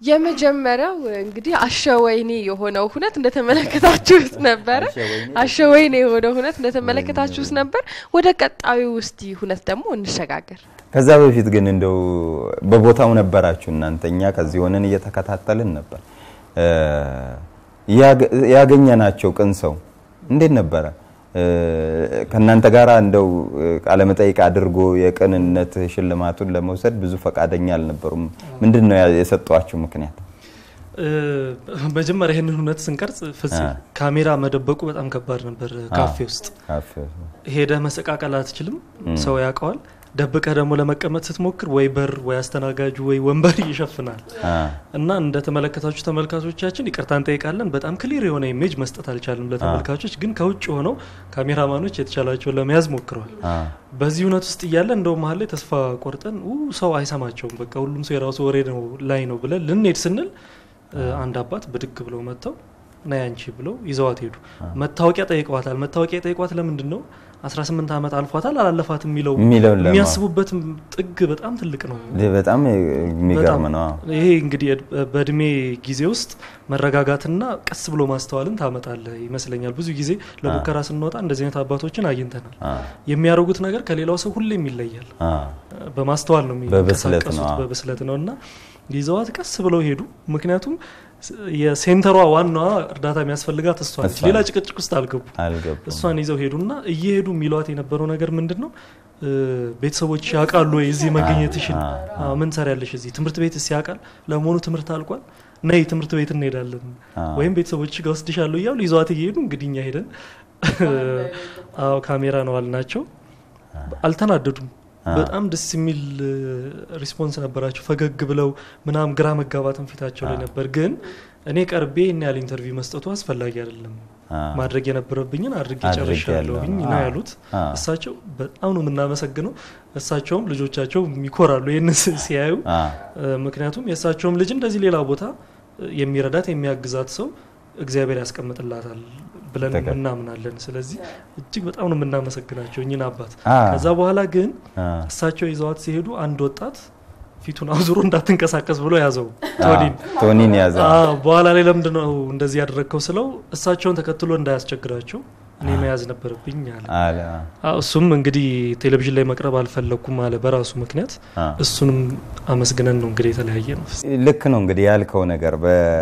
የመጀመሪያው እንግዲህ አሸወይኔ የሆነው ሁነት እንደተመለከታችሁት ነበረ። አሸወይኔ የሆነው ሁነት እንደተመለከታችሁት ነበር። ወደ ቀጣዩ ውስቲ ሁነት ደግሞ እንሸጋገር። ከዛ በፊት ግን እንደው በቦታው ነበራችሁ እናንተ። እኛ ከዚህ ሆነን እየተከታተልን ነበር። ያገኘናቸው ቅን ሰው እንዴት ነበረ? ከእናንተ ጋር እንደው ቃለመጠይቅ አድርጎ የቅንነት ሽልማቱን ለመውሰድ ብዙ ፈቃደኛ አልነበሩም። ምንድን ነው የሰጧችሁ ምክንያት? መጀመሪያ ይህንን እውነት ስንቀርጽ ፍጽ ካሜራ መደበቁ በጣም ከባድ ነበር። ካፌ ውስጥ ሄደ መሰቃቀል አትችልም፣ ሰው ያውቀዋል። ደብቀህ ደግሞ ለመቀመጥ ስትሞክር ወይ በር ወይ አስተናጋጁ ወይ ወንበር ይሸፍናል እና እንደተመለከታችሁ ተመልካቾቻችን ይቅርታ እንጠይቃለን። በጣም ክሊር የሆነ ኢሜጅ መስጠት አልቻልም ለተመልካቾች። ግን ከውጭ ሆነው ካሜራማኖች የተቻላቸውን ለመያዝ ሞክረዋል። በዚህ እውነት ውስጥ እያለ እንደው መሀል ላይ ተስፋ ቆርጠን ሰው አይሰማቸውም፣ በቃ ሁሉም ሰው የራሱ ወሬ ነው ላይ ነው ብለን ልንሄድ ስንል አንድ አባት ብድግ ብለው መጥተው ነይ አንቺ ብለው ይዘዋት ሄዱ። መታወቂያ ጠይቀዋታል። መታወቂያ ጠይቋት ለምንድን ነው 18 ዓመት አልፏታል አላለፋት የሚለው የሚያስቡበት ጥግ በጣም ትልቅ ነው። በጣም የሚገርም ነው። ይሄ እንግዲህ በእድሜ ጊዜ ውስጥ መረጋጋትና ቀስ ብሎ ማስተዋልን ታመጣለ ይመስለኛል። ብዙ ጊዜ ለሙከራ ስንወጣ እንደዚህ አይነት አባቶችን አግኝተናል። የሚያደርጉት ነገር ከሌላው ሰው ሁሌም ይለያል። በማስተዋል ነው የሚንቀሳቀሱት፣ በብስለት ነው እና ይዘዋት ቀስ ብለው ሄዱ። ምክንያቱም የሴንተሯ ዋናዋ እርዳታ የሚያስፈልጋት እሷ ነች። ሌላ ጭቅጭቅ ውስጥ አልገቡ። እሷን ይዘው ሄዱና እየሄዱ የሚሏት የነበረው ነገር ምንድን ነው? ቤተሰቦች ያውቃሉ ወይ እዚህ መገኘትሽን? ምን ሰሪያለሽ እዚህ? ትምህርት ቤት ስ ያውቃል? ለመሆኑ ትምህርት አልቋል? ነይ ትምህርት ቤት እንሄዳለን ወይም ቤተሰቦች ጋር ወስድሻለሁ እያሉ ይዘዋት እየሄዱ እንግዲህ እኛ ሄደን አዎ ካሜራ ነው አልናቸው። አልተናደዱም። በጣም ደስ የሚል ሪስፖንስ ነበራቸው። ፈገግ ብለው ምናም ግራ መጋባትን ፊታቸው ላይ ነበር። ግን እኔ ቀርቤ ይህን ያህል ኢንተርቪው መስጠቱ አስፈላጊ አይደለም፣ ማድረግ የነበረብኝን አድርጌ ጨርሻለሁኝ ነው ያሉት። እሳቸው በጣም ነው የምናመሰግነው። እሳቸውም ልጆቻቸው ይኮራሉ ይህን ሲያዩ። ምክንያቱም የእሳቸውም ልጅ እንደዚህ ሌላ ቦታ የሚረዳት የሚያግዛት ሰው እግዚአብሔር ያስቀምጥላታል ብለን እናምናለን። ስለዚህ እጅግ በጣም ነው የምናመሰግናቸው እኝን አባት። ከዛ በኋላ ግን እሳቸው ይዘዋት ሲሄዱ አንድ ወጣት ፊቱን አዙሮ እንዳትንቀሳቀስ ብሎ ያዘው ቶኒን ቶኒን ያዘ። በኋላ ላይ ለምንድን ነው እንደዚህ ያደረግከው ስለው እሳቸውን ተከትሎ እንዳያስቸግራቸው እኔ መያዝ ነበረብኝ አለ። እሱም እንግዲህ ቴሌቪዥን ላይ መቅረብ አልፈለግኩም አለ በራሱ ምክንያት። እሱንም አመስግነን ነው እንግዲህ የተለያየ ነው። ልክ ነው እንግዲህ ያልከው ነገር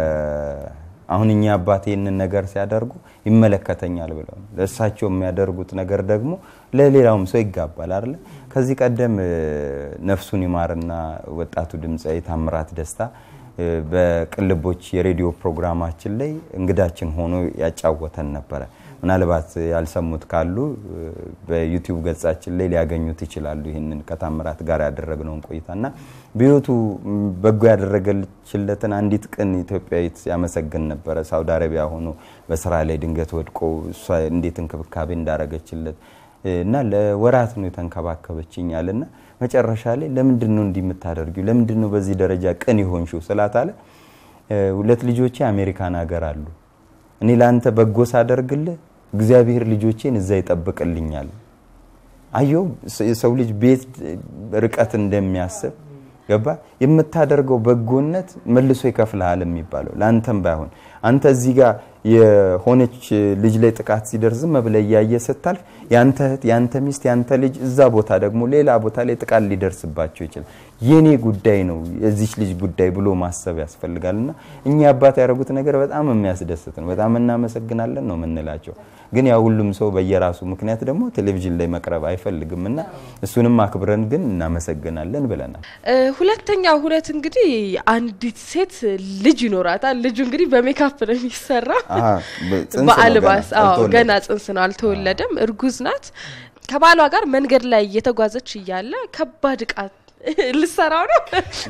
አሁን እኛ አባት ይህንን ነገር ሲያደርጉ ይመለከተኛል ብለው ለእሳቸው የሚያደርጉት ነገር ደግሞ ለሌላውም ሰው ይጋባል አይደለ? ከዚህ ቀደም ነፍሱን ይማርና ወጣቱ ድምፃዊ ታምራት ደስታ በቅልቦች የሬዲዮ ፕሮግራማችን ላይ እንግዳችን ሆኖ ያጫወተን ነበረ። ምናልባት ያልሰሙት ካሉ በዩቲዩብ ገጻችን ላይ ሊያገኙት ይችላሉ። ይህንን ከታምራት ጋር ያደረግነውን ቆይታና በህይወቱ በጎ ያደረገችለትን አንዲት ቅን ኢትዮጵያዊት ያመሰግን ነበረ። ሳውዲ አረቢያ ሆኖ በስራ ላይ ድንገት ወድቆ እሷ እንዴት እንክብካቤ እንዳረገችለት እና ለወራት ነው የተንከባከበችኛል እና መጨረሻ ላይ ለምንድን ነው እንዲህ የምታደርጊው? ለምንድን ነው በዚህ ደረጃ ቅን የሆንሽው ስላት አለ ሁለት ልጆቼ አሜሪካን ሀገር አሉ እኔ ለአንተ በጎ ሳደርግልህ እግዚአብሔር ልጆቼን እዛ ይጠብቅልኛል። አየው የሰው ልጅ ቤት ርቀት እንደሚያስብ ገባ። የምታደርገው በጎነት መልሶ ይከፍልሃል የሚባለው ለአንተም ባይሆን አንተ እዚህ ጋር የሆነች ልጅ ላይ ጥቃት ሲደርስ ዝም ብለህ እያየ ስታልፍ ያንተ እህት፣ ያንተ ሚስት፣ ያንተ ልጅ እዛ ቦታ ደግሞ ሌላ ቦታ ላይ ጥቃት ሊደርስባቸው ይችላል። የኔ ጉዳይ ነው የዚች ልጅ ጉዳይ ብሎ ማሰብ ያስፈልጋል። እና እኛ አባት ያደረጉት ነገር በጣም የሚያስደስት ነው። በጣም እናመሰግናለን ነው የምንላቸው። ግን ያ ሁሉም ሰው በየራሱ ምክንያት ደግሞ ቴሌቪዥን ላይ መቅረብ አይፈልግም እና እሱንም አክብረን ግን እናመሰግናለን ብለናል። ሁለተኛው ሁለት እንግዲህ አንዲት ሴት ልጅ ይኖራታል። ልጁ እንግዲህ በሜካፕ ነው የሚሰራ በአልባስ ገና ጽንስ ነው፣ አልተወለደም። እርጉዝ ናት። ከባሏ ጋር መንገድ ላይ እየተጓዘች እያለ ከባድ እቃ ልሰራው ነው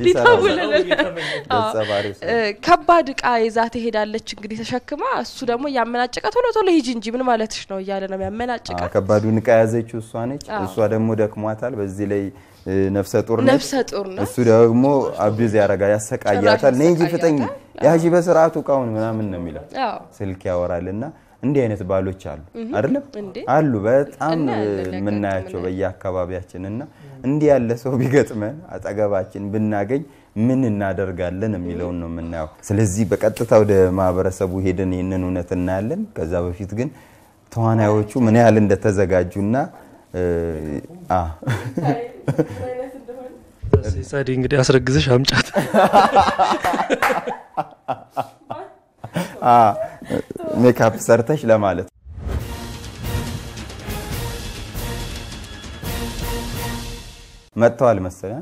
ከባድ እቃ ይዛ ትሄዳለች። እንግዲህ ተሸክማ እሱ ደግሞ እያመናጨቀ ቶሎ ቶሎ ሂጂ እንጂ ምን ማለትሽ ነው እያለ ነው የሚያመናጭቀ። ከባዱን እቃ ያዘችው እሷ ነች። እሷ ደግሞ ደክሟታል። በዚህ ላይ ነፍሰ ጡር ነች። ነፍሰ ጡር ነው። እሱ ደግሞ አቢዝ ያረጋ ያሰቃያታል። ነይ እንጂ ፍጠኝ፣ ያዢ በስርዓቱ እቃውን ምናምን ነው የሚለው። ስልክ ያወራልና እንዲህ አይነት ባሎች አሉ አይደለም አሉ በጣም የምናያቸው በየአካባቢያችን እና እንዲህ ያለ ሰው ቢገጥመን አጠገባችን ብናገኝ ምን እናደርጋለን የሚለውን ነው የምናየው። ስለዚህ በቀጥታ ወደ ማህበረሰቡ ሄደን ይህንን እውነት እናያለን። ከዛ በፊት ግን ተዋናዮቹ ምን ያህል እንደተዘጋጁና ጸዲ እንግዲህ አስረግዝሽ አምጫት ሜካፕ ሰርተሽ ለማለት መጥተዋል መሰለኝ።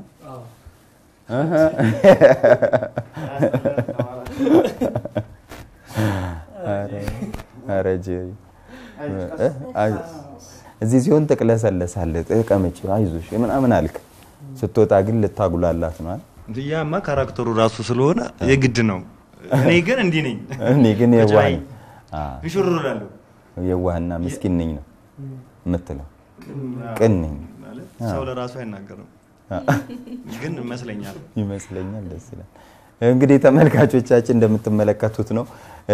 ኧረ ጄሪ እዚህ ሲሆን ትቅለሰለሳለህ፣ ተቀመጭ፣ አይዞሽ ምናምን አልክ። ስትወጣ ግን ልታጉላላት ነው። ያማ ካራክተሩ ራሱ ስለሆነ የግድ ነው። እኔ ግን እንዲህ ነኝ። እኔ ግን የዋህ ነኝ። ሽሩ እላለሁ። የዋህና ምስኪን ነኝ ነው የምትለው። ቅን ነኝ ሰው ለራሱ አይናገርም፣ ግን ይመስለኛል ይመስለኛል። ደስ ይላል። እንግዲህ ተመልካቾቻችን እንደምትመለከቱት ነው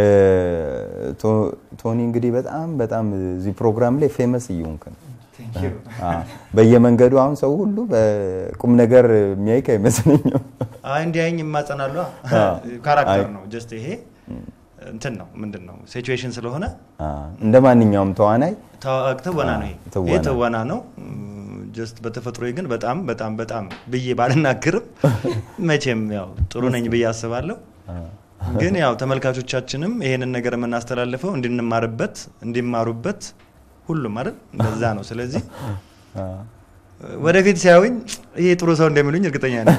ቶኒ እንግዲህ በጣም በጣም እዚህ ፕሮግራም ላይ ፌመስ እየሆንክ ነው። በየመንገዱ አሁን ሰው ሁሉ በቁም ነገር የሚያይክ አይመስለኝም። እንዲያኝ የማጸናሉ ካራክተር ነው። ጀስት ይሄ እንትን ነው ምንድን ነው ሲቹዌሽን ስለሆነ እንደ ማንኛውም ተዋናይ ትወና ነው። ይሄ ትወና ነው። ጀስት በተፈጥሮ ግን በጣም በጣም በጣም ብዬ ባልናገርም መቼም ያው ጥሩ ነኝ ብዬ አስባለሁ። ግን ያው ተመልካቾቻችንም ይሄንን ነገር የምናስተላልፈው እንድንማርበት እንዲማሩበት ሁሉም አይደል እንደዛ ነው። ስለዚህ ወደፊት ሲያዩኝ ይሄ ጥሩ ሰው እንደሚሉኝ እርግጠኛ ነኝ።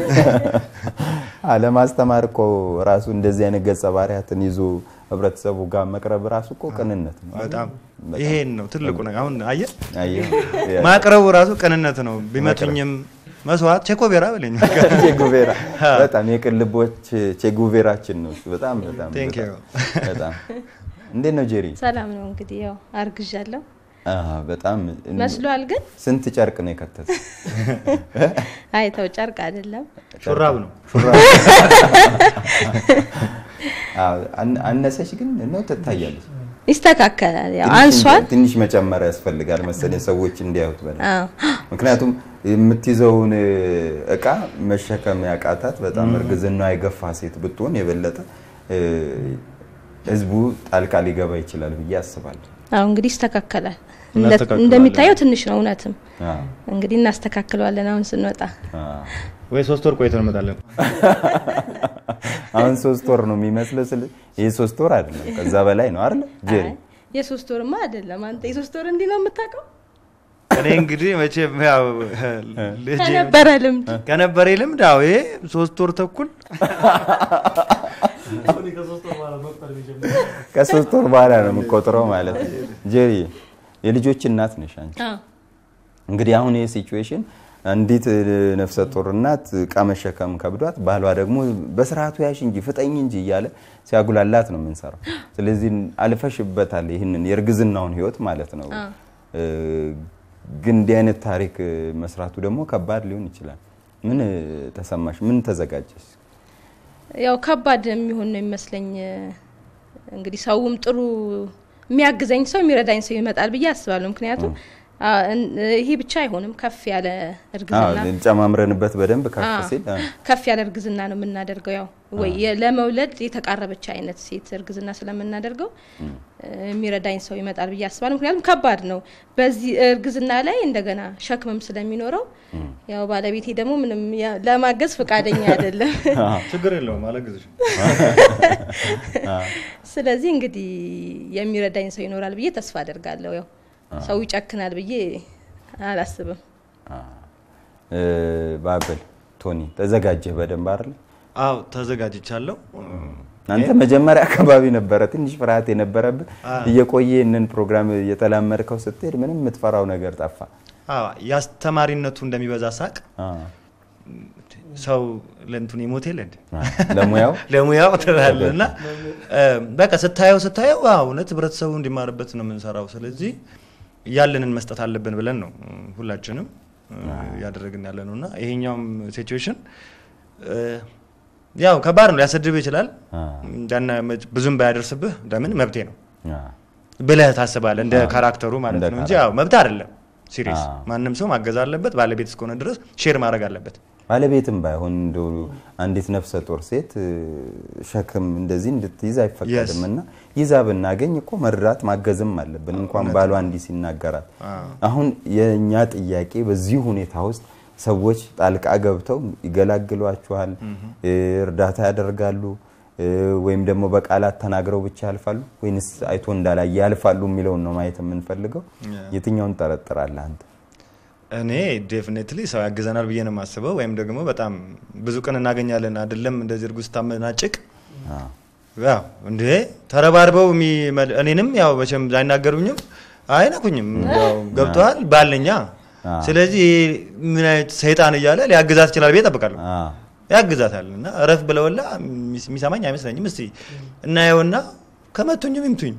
ለማስተማር እኮ ራሱ እንደዚህ አይነት ገጸ ባህሪያትን ይዞ ህብረተሰቡ ጋር መቅረብ ራሱ እኮ ቅንነት ነው። በጣም ይሄን ነው ትልቁ ነገር። አሁን አየህ ማቅረቡ ራሱ ቅንነት ነው። ቢመቱኝም መስዋዕት ቼኮቬራ በለኝ። ቼጉቬራ በጣም የቅን ልቦች ቼጉቬራችን ነው። በጣም በጣም በጣም እንዴት ነው ጄሪ? ሰላም ነው። እንግዲህ ያው አርግዣለሁ። በጣም መስሏል። ግን ስንት ጨርቅ ነው የከተተ? አይ ተው፣ ጨርቅ አይደለም ሹራብ ነው። አነሰች ግን ነው ትታያለች። ይስተካከላል። ያው አንሷል። ትንሽ መጨመር ያስፈልጋል መሰለኝ ሰዎች እንዲያዩት በላይ ምክንያቱም የምትይዘውን እቃ መሸከም ያቃታት በጣም እርግዝና የገፋ ሴት ብትሆን የበለጠ ህዝቡ ጣልቃ ሊገባ ይችላል ብዬ አስባለሁ። አሁ እንግዲህ ይስተካከላል። እንደሚታየው ትንሽ ነው እውነትም። እንግዲህ እናስተካክለዋለን አሁን ስንወጣ ወይ ሶስት ወር ቆይተን እንመጣለን። አሁን ሶስት ወር ነው የሚመስለው። ስለ ይህ ሶስት ወር አይደለም ከዛ በላይ ነው አይደል ጄሪ? የሶስት ወርማ አይደለም። አንተ የሶስት ወር እንዲህ ነው የምታውቀው? እኔ እንግዲህ መቼም ያው ከነበረ ልምድ ከነበረ ልምድ አዎ፣ ይሄ ሶስት ወር ተኩል ከሶስት ወር በኋላ ነው የምቆጥረው ማለት ነው። ጄሪ የልጆች እናት ነሽ አንቺ። እንግዲህ አሁን ይህ ሲቹዌሽን አንዲት ነፍሰ ጡር እናት እቃ መሸከም ከብዷት ባሏ ደግሞ በስርዓቱ ያሽ እንጂ ፍጠኝ እንጂ እያለ ሲያጉላላት ነው የምንሰራው። ስለዚህ አልፈሽበታል ይህንን የእርግዝናውን ህይወት ማለት ነው። ግን እንዲህ አይነት ታሪክ መስራቱ ደግሞ ከባድ ሊሆን ይችላል። ምን ተሰማሽ? ምን ተዘጋጀሽ? ያው ከባድ የሚሆን ነው የሚመስለኝ። እንግዲህ ሰውም ጥሩ የሚያግዘኝ ሰው የሚረዳኝ ሰው ይመጣል ብዬ አስባለሁ። ምክንያቱም ይሄ ብቻ አይሆንም። ከፍ ያለ እርግዝና ጨማምረንበት በደንብ ከፍ ሲል ከፍ ያለ እርግዝና ነው የምናደርገው። ያው ወይ ለመውለድ የተቃረበች አይነት ሴት እርግዝና ስለምናደርገው የሚረዳኝ ሰው ይመጣል ብዬ አስባለሁ። ምክንያቱም ከባድ ነው። በዚህ እርግዝና ላይ እንደገና ሸክምም ስለሚኖረው ያው ባለቤቴ ደግሞ ምንም ለማገዝ ፈቃደኛ አይደለም። ችግር የለውም አላግዝሽ። ስለዚህ እንግዲህ የሚረዳኝ ሰው ይኖራል ብዬ ተስፋ አደርጋለሁ። ያው ሰው ይጨክናል ብዬ አላስብም። ባብል ቶኒ ተዘጋጀህ በደንብ አይደል? አዎ ተዘጋጅቻለሁ። አንተ መጀመሪያ አካባቢ ነበረ ትንሽ ፍርሃት የነበረብህ። እየቆየ ይህንን ፕሮግራም እየተላመድከው ስትሄድ ምንም የምትፈራው ነገር ጠፋ። የአስተማሪነቱ እንደሚበዛ ሳቅ ሰው ለእንቱን ይሞት የለ እንደ ለሙያው ለሙያው ትላለህ እና በቃ ስታየው ስታየው እውነት ህብረተሰቡ እንዲማርበት ነው የምንሰራው። ስለዚህ ያለንን መስጠት አለብን ብለን ነው ሁላችንም እያደረግን ያለ ነው እና ይሄኛውም ሲቹዌሽን ያው ከባድ ነው፣ ሊያሰድብህ ይችላል። ብዙም ባያደርስብህ ለምን መብቴ ነው ብለህ ታስባለህ፣ እንደ ካራክተሩ ማለት ነው እንጂ ያው መብት አይደለም። ሲሪየስ ማንም ሰው ማገዝ አለበት። ባለቤት እስከሆነ ድረስ ሼር ማድረግ አለበት። ባለቤትም ባይሆን እንደው አንዲት ነፍሰ ጡር ሴት ሸክም እንደዚህ እንድትይዝ አይፈቀድም እና ይዛ ብናገኝ እኮ መርዳት ማገዝም አለብን። እንኳን ባሏ እንዲህ ሲናገራት። አሁን የእኛ ጥያቄ በዚህ ሁኔታ ውስጥ ሰዎች ጣልቃ ገብተው ይገላግሏችኋል፣ እርዳታ ያደርጋሉ ወይም ደግሞ በቃላት ተናግረው ብቻ ያልፋሉ ወይንስ አይቶ እንዳላየ ያልፋሉ የሚለውን ነው ማየት የምንፈልገው። የትኛውን ጠረጥራለህ አንተ? እኔ ዴፊኔትሊ ሰው ያግዘናል ብዬ ነው የማስበው። ወይም ደግሞ በጣም ብዙ ቀን እናገኛለን አይደለም እንደዚህ እርጉዝ ስታመናጭቅ ያው እንዴ ተረባርበው እኔንም ያው መቼም አይናገሩኝም አይነኩኝም። ያው ገብተዋል ባለኛ ስለዚህ ምን አይነት ሰይጣን እያለ ሊያግዛት ይችላል ብዬ እጠብቃለሁ። ያግዛታል እና እረፍ ብለውላ የሚሰማኝ አይመስለኝም። እስቲ እናየውና ከመቱኝም ይምቱኝ።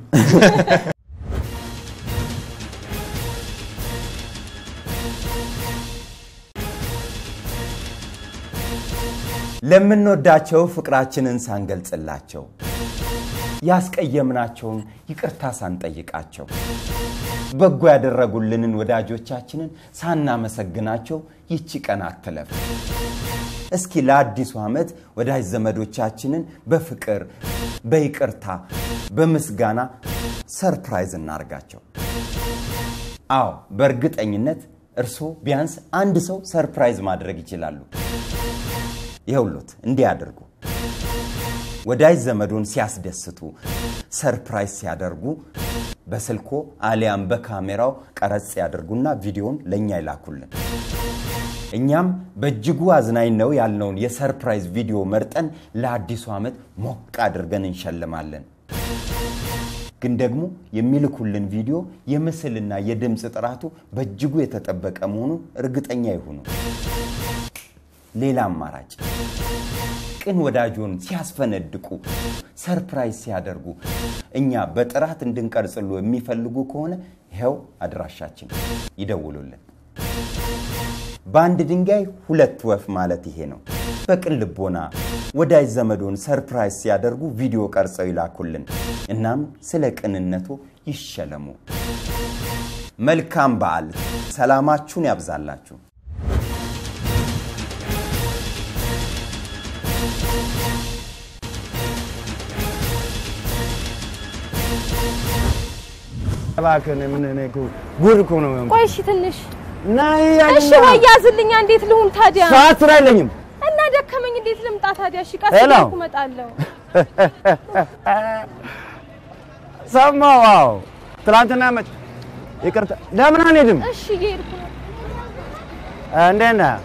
ለምንወዳቸው ፍቅራችንን ሳንገልጽላቸው ያስቀየምናቸውን ይቅርታ ሳንጠይቃቸው በጎ ያደረጉልንን ወዳጆቻችንን ሳናመሰግናቸው ይቺ ቀን አትለፍ። እስኪ ለአዲሱ ዓመት ወዳጅ ዘመዶቻችንን በፍቅር በይቅርታ በምስጋና ሰርፕራይዝ እናርጋቸው። አዎ በእርግጠኝነት እርስዎ ቢያንስ አንድ ሰው ሰርፕራይዝ ማድረግ ይችላሉ። ይኸውሎት እንዲህ አድርጉ። ወዳጅ ዘመዶን ሲያስደስቱ ሰርፕራይዝ ሲያደርጉ በስልኮ አሊያም በካሜራው ቀረጽ ያደርጉና ቪዲዮን ለእኛ ይላኩልን። እኛም በእጅጉ አዝናኝ ነው ያልነውን የሰርፕራይዝ ቪዲዮ መርጠን ለአዲሱ ዓመት ሞቅ አድርገን እንሸልማለን። ግን ደግሞ የሚልኩልን ቪዲዮ የምስልና የድምፅ ጥራቱ በእጅጉ የተጠበቀ መሆኑን እርግጠኛ ይሁኑ። ሌላ አማራጭ ቅን ወዳጆን ሲያስፈነድቁ ሰርፕራይዝ ሲያደርጉ እኛ በጥራት እንድንቀርጽሉ የሚፈልጉ ከሆነ ይኸው አድራሻችን ይደውሉልን። በአንድ ድንጋይ ሁለት ወፍ ማለት ይሄ ነው። በቅን ልቦና ወዳጅ ዘመዶን ሰርፕራይዝ ሲያደርጉ ቪዲዮ ቀርጸው ይላኩልን። እናም ስለ ቅንነቱ ይሸለሙ። መልካም በዓል። ሰላማችሁን ያብዛላችሁ። እባክህን ምን እኔ እኮ ጉድ እኮ ነው። ቆይ እሺ፣ ትንሽ ናይ እሺ፣ ወይ ያዝልኛ። እንዴት ልሁን ታዲያ? ሰዓት ስራ የለኝም እና ደከመኝ። እንዴት ልምጣ ታዲያ? እሺ፣ ቀስ ሄሎ። እያልኩ እመጣለሁ። ሰማሁ። አዎ ትናንትና መች ይቅርታ፣ ለምን አንሄድም? እሺ፣ እየሄድኩ ነው። እንዴት ነህ?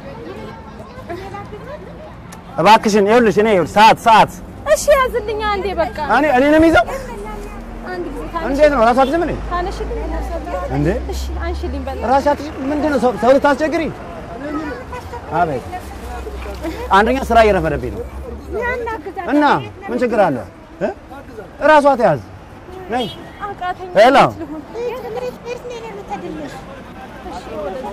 እባክሽን ይኸውልሽ፣ እኔ ይኸውልሽ ሰዓት ሰዓት እሺ፣ ያዝልኛ። አንዴ በቃ እኔ እኔንም ይዘው አንድ ጊዜ ታነሽ እንዴት ነው ራሷ አትይዝም እንዴ? ታነሽልኝ። እንዴ እሺ፣ አንሽልኝ በላ ራሷ አትይዝም? ምንድን ነው ሰው ሰው ልታስቸግሪ? አቤት አንደኛ ስራ እየረፈደብኝ ነው እና ምን ችግር አለ? እ? ራሷ ተያዝ ነይ አቃተኝ። ሄሎ። እንዴት ልሁን? እሺ፣ ወደዛ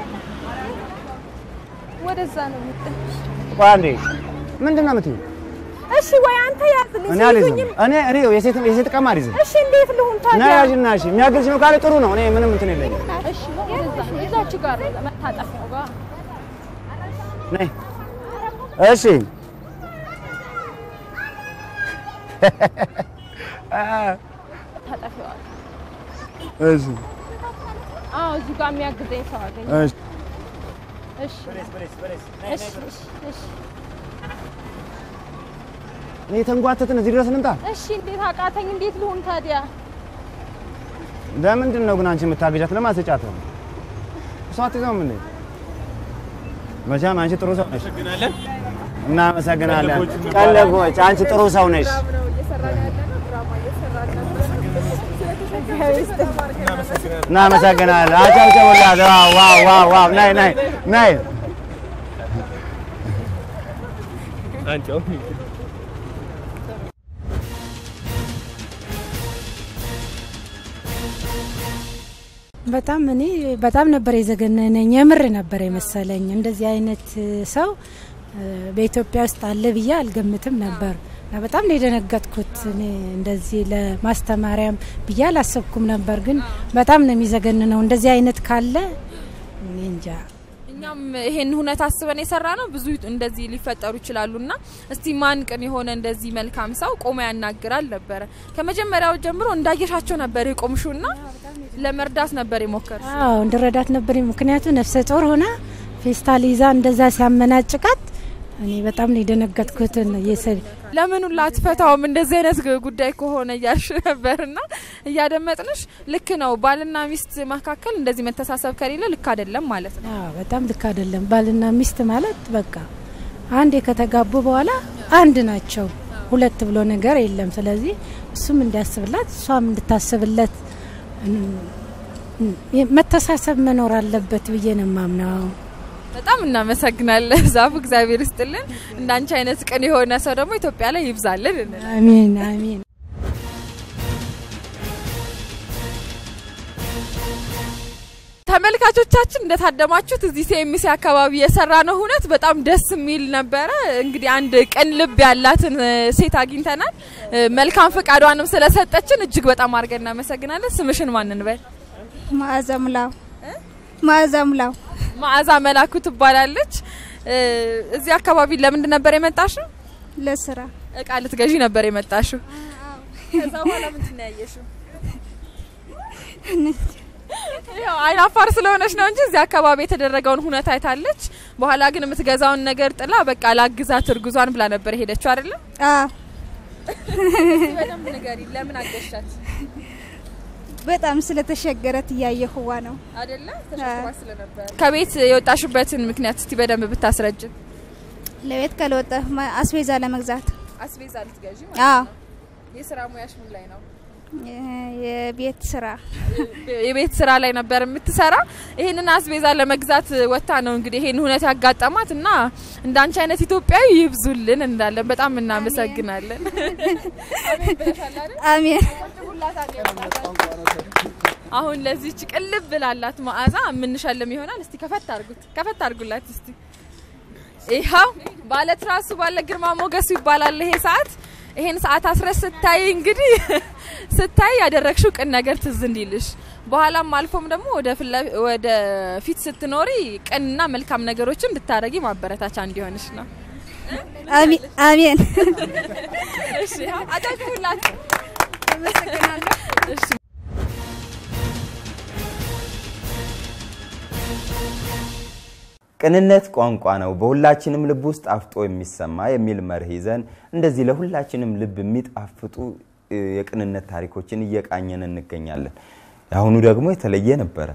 ወደዛ ነው የምትል። ቆይ አንዴ ምንድን ነው የምትይው? እሺ፣ ወይ አንተ ያዝልኝ። እኔ አልይዝም። ሲይዙኝም- እኔ እኔ የሴት የሴት ዕቃም አልይዝም። እሺ፣ እንዴት ልሁን ና ታዲያ? ያዥና እሺ የሚያግዝሽ ነው ካለ ጥሩ ነው። እኔ ምንም እንትን የለኝም። እሺ፣ ወደዛ እዛች ጋር ነው መታጠፊያው ጋር ነይ እሺ መታጠፊያዋ እሺ አዎ፣ እዚህ ጋር የሚያግዘኝ ሰው አገኘ። እሺ እሺ እሺ እሺ እሺ እኔ የተንጓተትን እዚህ ድረስ እንምጣ። እሺ እንዴት አቃተኝ? እንዴት ልሁን ታዲያ? ለምንድን ነው ግን አንቺ የምታገጃት? ለማስጫት ነው። እሷ አትይዘውም እንዴ? መቼም አንቺ ጥሩ ሰው ነሽ። እናመሰግናለን። ቀለቦች፣ አንቺ ጥሩ ሰው ነሽ። እናመሰግናለን። አጨብጭቡላት። ዋው ዋው ዋው ዋው! ናይ ናይ ናይ በጣም እኔ በጣም ነበር የዘገነነኝ። የምር ነበር የመሰለኝ። እንደዚህ አይነት ሰው እ፣ በኢትዮጵያ ውስጥ አለ ብዬ አልገምትም ነበር እና በጣም ነው የደነገጥኩት። እኔ እንደዚህ ለማስተማሪያም ብዬ አላሰብኩም ነበር፣ ግን በጣም ነው የሚዘገንነው። እንደዚህ አይነት ካለ እኔ እንጃ እኛም ይሄን ሁነት አስበን የሰራ ነው። ብዙ እንደዚህ ሊፈጠሩ ይችላሉ እና እስቲ ማን ቅን የሆነ እንደዚህ መልካም ሰው ቆሞ ያናግራል ነበረ። ከመጀመሪያው ጀምሮ እንዳየሻቸው ነበር የቆምሹ ና ለመርዳት ነበር የሞከር አዎ እንድረዳት ነበር። ምክንያቱ ነፍሰ ጡር ሆና ፌስታል ይዛ እንደዛ ሲያመናጭቃት እኔ በጣም ነው የደነገጥኩትን ለምን ሁላ አትፈታውም እንደዚህ አይነት ጉዳይ ከሆነ እያልሽ ነበርና እያደመጥንሽ ልክ ነው። ባልና ሚስት መካከል እንደዚህ መተሳሰብ ከሌለ ልክ አይደለም ማለት ነው። በጣም ልክ አይደለም። ባልና ሚስት ማለት በቃ አንዴ ከተጋቡ በኋላ አንድ ናቸው። ሁለት ብሎ ነገር የለም። ስለዚህ እሱም እንዲያስብላት እሷም እንድታስብለት መተሳሰብ መኖር አለበት ብዬ ነው የማምነው። በጣም እናመሰግናለን ዛፉ፣ እግዚአብሔር ይስጥልን። እንዳንቺ አይነት ቅን የሆነ ሰው ደግሞ ኢትዮጵያ ላይ ይብዛልን። አሚን አሚን። ተመልካቾቻችን እንደታደማችሁት እዚህ ሲኤምሲ አካባቢ የሰራ ነው ሁነት በጣም ደስ የሚል ነበረ። እንግዲህ አንድ ቅን ልብ ያላትን ሴት አግኝተናል። መልካም ፈቃዷንም ስለሰጠችን እጅግ በጣም አድርገን እናመሰግናለን። ስምሽን ማን እንበል? ማዕዛ ሙላው። ማዕዛ ሙላው። ማዕዛ መላኩ ትባላለች። እዚህ አካባቢ ለምንድን ነበር የመጣሽው? ለስራ እቃ ልትገዢ ነበር የመጣሽው። ከዛ በኋላ ምንድን ነው ያየሽው? ያው አይን አፋር ስለሆነች ነው እንጂ እዚህ አካባቢ የተደረገውን ሁነት አይታለች። በኋላ ግን የምትገዛውን ነገር ጥላ በቃ ላግዛት እርጉዟን ብላ ነበር የሄደችው አይደለም? አዎ። በደንብ ንገሪ፣ ለምን አገሻት? በጣም ስለተሸገረት እያየሁዋ ነው አይደለ? ተሸግሯ ስለነበር። ከቤት የወጣሽበትን ምክንያት እስቲ በደንብ ብታስረጅን። ለቤት ካልወጣ አስቤዛ ለመግዛት አስቤዛ ልትገዢ አዎ። ማለት ነው። የስራ ሙያሽ ምን ላይ ነው? የቤት ስራ የቤት ስራ ላይ ነበር የምትሰራ። ይሄንን አስቤዛ ለመግዛት ወታ ነው እንግዲህ ይሄን ሁነት ያጋጠማት እና እንዳንቺ አይነት ኢትዮጵያዊ ይብዙልን እንላለን። በጣም እናመሰግናለን። አሜን። አሁን ለዚች ቅልብ ብላላት መዓዛ የምንሸልም ይሆናል። እስቲ ከፈት አርጉት፣ ከፈት አርጉላት እስቲ። ይኸው ባለ ትራሱ ባለ ግርማ ሞገሱ ይባላል ይሄ ሰዓት። ይሄን ሰዓት አስረስ ስታይ እንግዲህ ስታይ ያደረግሽው ቅን ነገር ትዝ እንዲልሽ በኋላም አልፎም ደግሞ ወደ ፊት ስትኖሪ ቅንና መልካም ነገሮችን እንድታረጊ ማበረታቻ እንዲሆንሽ ነው። አሜን። እሺ አጨብጭቡላት። አመሰግናለሁ። እሺ ቅንነት ቋንቋ ነው፣ በሁላችንም ልብ ውስጥ አፍጦ የሚሰማ የሚል መርህ ይዘን እንደዚህ ለሁላችንም ልብ የሚጣፍጡ የቅንነት ታሪኮችን እየቃኘን እንገኛለን። የአሁኑ ደግሞ የተለየ ነበረ።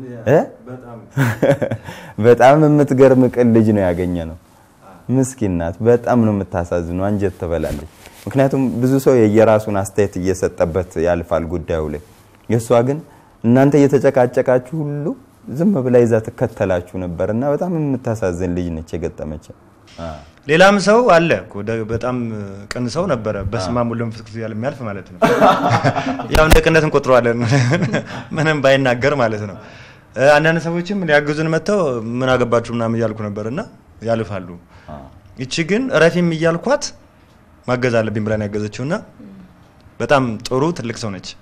በጣም የምትገርም ቅን ልጅ ነው ያገኘ ነው። ምስኪን ናት። በጣም ነው የምታሳዝነው። አንጀት ትበላለች። ምክንያቱም ብዙ ሰው የየራሱን አስተያየት እየሰጠበት ያልፋል ጉዳዩ ላይ። የእሷ ግን እናንተ እየተጨቃጨቃችሁ ሁሉ ዝም ብላ ይዛ ትከተላችሁ ነበር እና በጣም የምታሳዝን ልጅ ነች የገጠመች። ሌላም ሰው አለ እኮ በጣም ቅን ሰው ነበረ። በስመ አብ ወወልድ ወመንፈስ ቅዱስ እያለ የሚያልፍ ማለት ነው። ያው እንደ ቅነት እንቆጥረዋለን ምንም ባይናገር ማለት ነው። አንዳንድ ሰዎችም ሊያግዙን መጥተው ምን አገባችሁ ምናምን እያልኩ ነበር እና ያልፋሉ። ይቺ ግን እረፊም እያልኳት ማገዝ አለብኝ ብላን ያገዘችው እና በጣም ጥሩ ትልቅ ሰው ነች።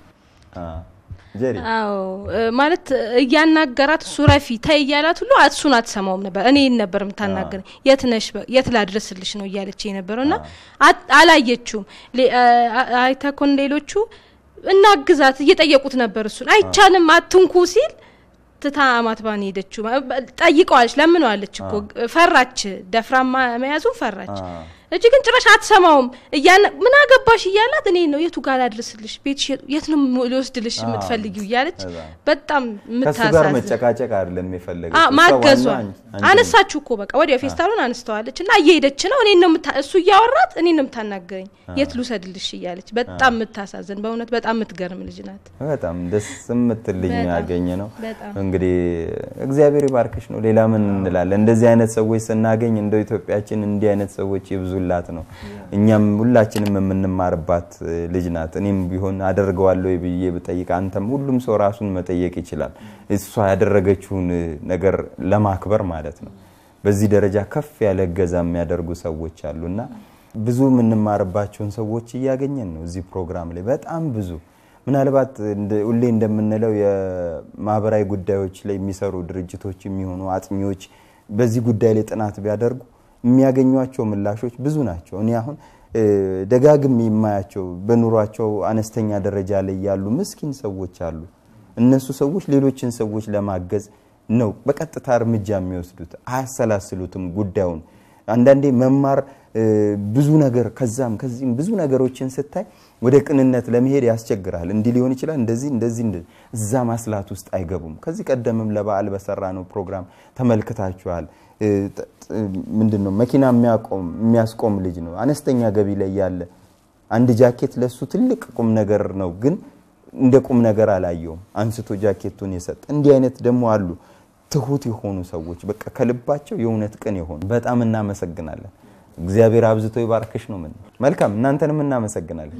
አዎ ማለት እያናገራት እሱ ረፊ ተይ እያላት ሁሉ እሱን አትሰማውም ነበር። እኔን ነበር የምታናገረኝ። የት ነሽ የት ላድረስልሽ ነው እያለች የነበረው እና አላየችውም። አይተኮን ሌሎቹ እናግዛት እየጠየቁት ነበር። እሱን አይቻልም አትንኩ ሲል ትታ አማትባን ሄደችው። ጠይቀዋለች፣ ለምነዋለች እኮ ፈራች። ደፍራ መያዙን ፈራች። እጅ ግን ጭራሽ አትሰማውም። ምን አገባሽ እያላት እኔ ነው የቱ ጋር ላድርስልሽ፣ ቤት የት ነው ሊወስድልሽ የምትፈልጊው እያለች በጣም ከሱ ጋር መጨቃጨቅ አይደለም የፈለገ ማገዟ አነሳችሁ እኮ በቃ ወዲያው ፌስታሉን አነስተዋለች እና እየሄደች ነው። እኔ ነው እሱ እያወራት እኔ ነው የምታናገረኝ፣ የት ልውሰድልሽ እያለች በጣም የምታሳዝን በእውነት በጣም የምትገርም ልጅ ናት። በጣም ደስ የምትል ልጅ ያገኘ ነው። እንግዲህ እግዚአብሔር ይባርክሽ ነው። ሌላ ምን እንላለን? እንደዚህ አይነት ሰዎች ስናገኝ እንደው ኢትዮጵያችን እንዲህ አይነት ሰዎች ይብዙ ላት ነው። እኛም ሁላችንም የምንማርባት ልጅ ናት። እኔም ቢሆን አደርገዋለሁ ብዬ ብጠይቅ አንተም፣ ሁሉም ሰው ራሱን መጠየቅ ይችላል። እሷ ያደረገችውን ነገር ለማክበር ማለት ነው። በዚህ ደረጃ ከፍ ያለ እገዛ የሚያደርጉ ሰዎች አሉና ብዙ የምንማርባቸውን ሰዎች እያገኘን ነው እዚህ ፕሮግራም ላይ በጣም ብዙ ምናልባት ሁሌ እንደምንለው የማህበራዊ ጉዳዮች ላይ የሚሰሩ ድርጅቶች የሚሆኑ አጥኚዎች በዚህ ጉዳይ ላይ ጥናት ቢያደርጉ የሚያገኟቸው ምላሾች ብዙ ናቸው። እኔ አሁን ደጋግም የማያቸው በኑሯቸው አነስተኛ ደረጃ ላይ ያሉ ምስኪን ሰዎች አሉ። እነሱ ሰዎች ሌሎችን ሰዎች ለማገዝ ነው በቀጥታ እርምጃ የሚወስዱት፣ አያሰላስሉትም ጉዳዩን። አንዳንዴ መማር ብዙ ነገር ከዛም ከዚህም ብዙ ነገሮችን ስታይ ወደ ቅንነት ለመሄድ ያስቸግራል። እንዲህ ሊሆን ይችላል፣ እንደዚህ እንደዚህ እዛ ማስላት ውስጥ አይገቡም። ከዚህ ቀደምም ለበዓል በሰራ ነው ፕሮግራም ተመልክታችኋል። ምንድን ነው መኪና የሚያስቆም ልጅ ነው አነስተኛ ገቢ ላይ ያለ አንድ ጃኬት ለሱ ትልቅ ቁም ነገር ነው፣ ግን እንደ ቁም ነገር አላየውም። አንስቶ ጃኬቱን የሰጠ እንዲህ አይነት ደግሞ አሉ። ትሁት የሆኑ ሰዎች በቃ ከልባቸው የእውነት ቅን የሆኑ በጣም እናመሰግናለን። እግዚአብሔር አብዝቶ ይባርክሽ ነው ምን መልካም። እናንተንም እናመሰግናለን።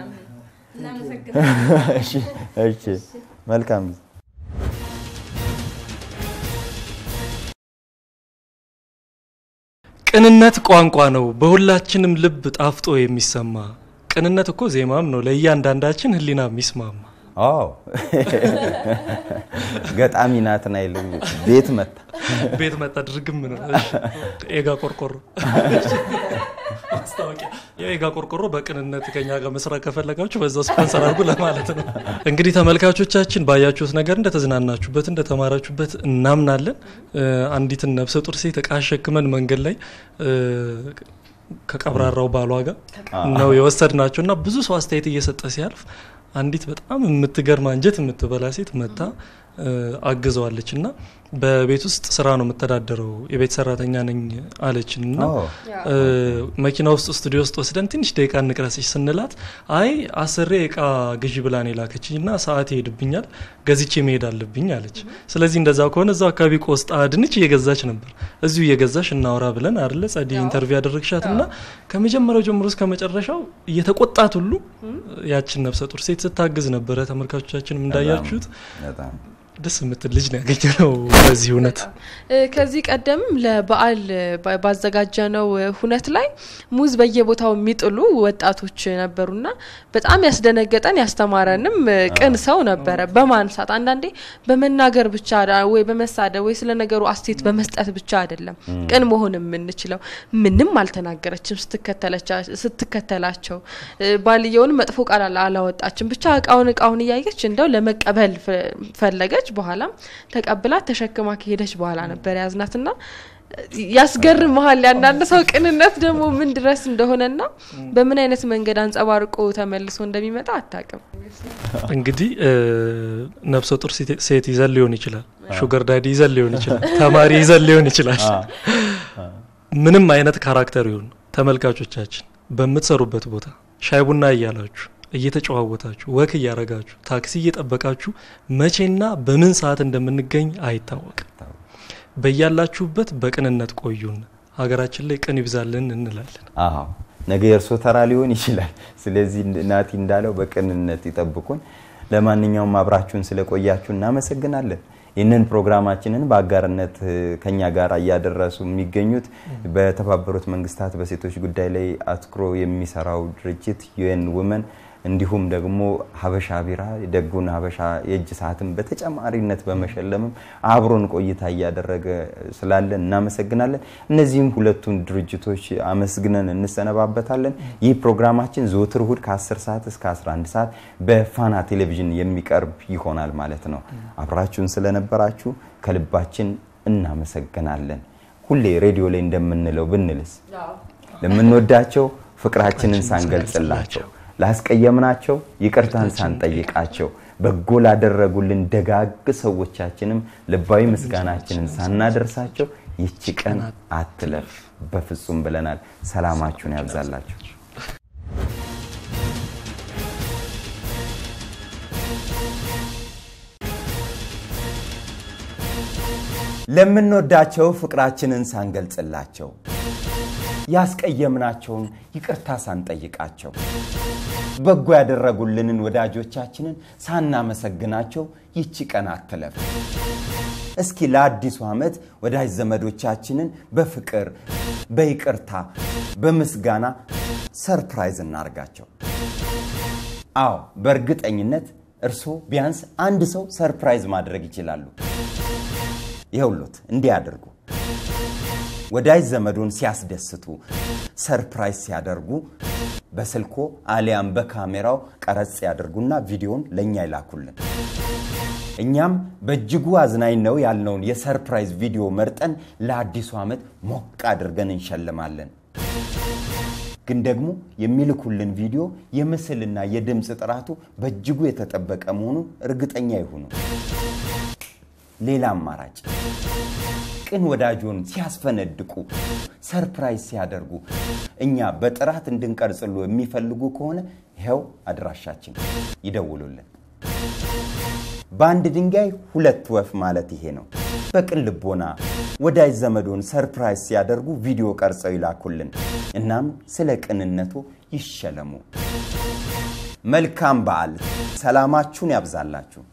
እሺ መልካም ቅንነት ቋንቋ ነው፣ በሁላችንም ልብ ጣፍጦ የሚሰማ ቅንነት እኮ ዜማም ነው፣ ለእያንዳንዳችን ህሊና የሚስማማ አዎ ገጣሚ ናትናኤል ቤት መጣ ቤት መጣ ድርግም ነው። ኤጋ ቆርቆሮ ማስታወቂያ የኤጋ ቆርቆሮ በቅንነት ከኛ ጋር መስራት ከፈለጋችሁ በዛው ስፖንሰር አድርጉ ለማለት ነው። እንግዲህ ተመልካቾቻችን ባያችሁት ነገር እንደተዝናናችሁበት እንደተማራችሁበት እናምናለን። አንዲትን ነፍሰ ጡር ሴት እቃ አሸክመን መንገድ ላይ ከቀብራራው ባሏ ጋር ነው የወሰድናቸው እና ብዙ ሰው አስተያየት እየሰጠ ሲያልፍ አንዲት በጣም የምትገርም አንጀት የምትበላ ሴት መታ አግዘዋለች እና በቤት ውስጥ ስራ ነው የምተዳደረው የቤት ሰራተኛ ነኝ አለችን እና መኪና ውስጥ ስቱዲዮ ውስጥ ወስደን ትንሽ ደቂቃ እንቅረጽሽ ስንላት አይ አስሬ እቃ ግዢ ብላን የላከችኝ እና ሰዓት ይሄድብኛል ገዝቼ መሄድ አለብኝ አለች። ስለዚህ እንደዛ ከሆነ እዛው አካባቢ ቆስጣ ድንች እየገዛች ነበር። እዚሁ እየገዛሽ እናውራ ብለን አለ ጸዲ ኢንተርቪው ያደረግሻት እና ከመጀመሪያው ጀምሮ እስከ መጨረሻው እየተቆጣት ሁሉ ያችን ነፍሰ ጡር ሴት ስታግዝ ነበረ። ተመልካቾቻችንም እንዳያችሁት ደስ የምትል ልጅ ነው ያገኘ ነው። በዚህ እውነት ከዚህ ቀደምም ለበዓል ባዘጋጀነው ሁነት ላይ ሙዝ በየቦታው የሚጥሉ ወጣቶች ነበሩና በጣም ያስደነገጠን ያስተማረንም ቅን ሰው ነበረ። በማንሳት አንዳንዴ በመናገር ብቻ ወይ በመሳደብ ወይ ስለ ነገሩ አስቴት በመስጠት ብቻ አይደለም ቅን መሆን የምንችለው። ምንም አልተናገረችም ስትከተላቸው፣ ባልየውን መጥፎ ቃል አላወጣችም። ብቻ እቃውን እቃውን እያየች እንደው ለመቀበል ፈለገች። በኋላም ተቀብላት ተሸክማ ከሄደች በኋላ ነበር ያዝናትና ያስገርመሃል። ያንዳንድ ሰው ቅንነት ደግሞ ምን ድረስ እንደሆነና በምን አይነት መንገድ አንጸባርቆ ተመልሶ እንደሚመጣ አታውቅም። እንግዲህ ነፍሰ ጡር ሴት ይዘን ሊሆን ይችላል፣ ሹገር ዳዲ ይዘን ሊሆን ይችላል፣ ተማሪ ይዘን ሊሆን ይችላል። ምንም አይነት ካራክተር ይሁን ተመልካቾቻችን በምትሰሩበት ቦታ ሻይ ቡና እያላችሁ እየተጨዋወታችሁ ወክ እያረጋችሁ ታክሲ እየጠበቃችሁ መቼና በምን ሰዓት እንደምንገኝ አይታወቅም። በያላችሁበት በቅንነት ቆዩን። ሀገራችን ላይ ቅን ይብዛልን እንላለን። አዎ ነገ የእርሶ ተራ ሊሆን ይችላል። ስለዚህ ናቲ እንዳለው በቅንነት ይጠብቁን። ለማንኛውም አብራችሁን ስለቆያችሁ እናመሰግናለን። ይህንን ፕሮግራማችንን በአጋርነት ከኛ ጋር እያደረሱ የሚገኙት በተባበሩት መንግስታት በሴቶች ጉዳይ ላይ አትኩሮ የሚሰራው ድርጅት ዩኤን ውመን እንዲሁም ደግሞ ሀበሻ ቢራ ደጉን ሀበሻ የእጅ ሰዓትን በተጨማሪነት በመሸለምም አብሮን ቆይታ እያደረገ ስላለ እናመሰግናለን። እነዚህም ሁለቱን ድርጅቶች አመስግነን እንሰነባበታለን። ይህ ፕሮግራማችን ዘወትር እሁድ ከ10 ሰዓት እስከ 11 ሰዓት በፋና ቴሌቪዥን የሚቀርብ ይሆናል ማለት ነው። አብራችሁን ስለነበራችሁ ከልባችን እናመሰግናለን። ሁሌ ሬዲዮ ላይ እንደምንለው ብንልስ ለምንወዳቸው ፍቅራችንን ሳንገልጽላቸው ላስቀየምናቸው ይቅርታን ሳንጠይቃቸው በጎ ላደረጉልን ደጋግ ሰዎቻችንም ልባዊ ምስጋናችንን ሳናደርሳቸው ይቺ ቀን አትለፍ በፍጹም ብለናል። ሰላማችሁን ያብዛላችሁ። ለምንወዳቸው ፍቅራችንን ሳንገልጽላቸው ያስቀየምናቸውን ይቅርታ ሳንጠይቃቸው በጎ ያደረጉልንን ወዳጆቻችንን ሳናመሰግናቸው ይቺ ቀን አትለፍ። እስኪ ለአዲሱ ዓመት ወዳጅ ዘመዶቻችንን በፍቅር በይቅርታ በምስጋና ሰርፕራይዝ እናርጋቸው። አዎ በእርግጠኝነት እርስዎ ቢያንስ አንድ ሰው ሰርፕራይዝ ማድረግ ይችላሉ። ይኸውሎት እንዲህ አድርጉ። ወዳጅ ዘመዶን ሲያስደስቱ፣ ሰርፕራይዝ ሲያደርጉ በስልኮ አሊያም በካሜራው ቀረጽ ያደርጉና ቪዲዮን ለእኛ ይላኩልን። እኛም በእጅጉ አዝናኝ ነው ያልነውን የሰርፕራይዝ ቪዲዮ መርጠን ለአዲሱ ዓመት ሞቅ አድርገን እንሸልማለን። ግን ደግሞ የሚልኩልን ቪዲዮ የምስልና የድምፅ ጥራቱ በእጅጉ የተጠበቀ መሆኑን እርግጠኛ ይሁኑ። ሌላ አማራጭ ቅን ወዳጆን ሲያስፈነድቁ፣ ሰርፕራይዝ ሲያደርጉ እኛ በጥራት እንድንቀርጽሉ የሚፈልጉ ከሆነ ይኸው አድራሻችን ይደውሉልን። በአንድ ድንጋይ ሁለት ወፍ ማለት ይሄ ነው። በቅን ልቦና ወዳጅ ዘመዶን ሰርፕራይዝ ሲያደርጉ ቪዲዮ ቀርጸው ይላኩልን። እናም ስለ ቅንነቱ ይሸለሙ። መልካም በዓል። ሰላማችሁን ያብዛላችሁ።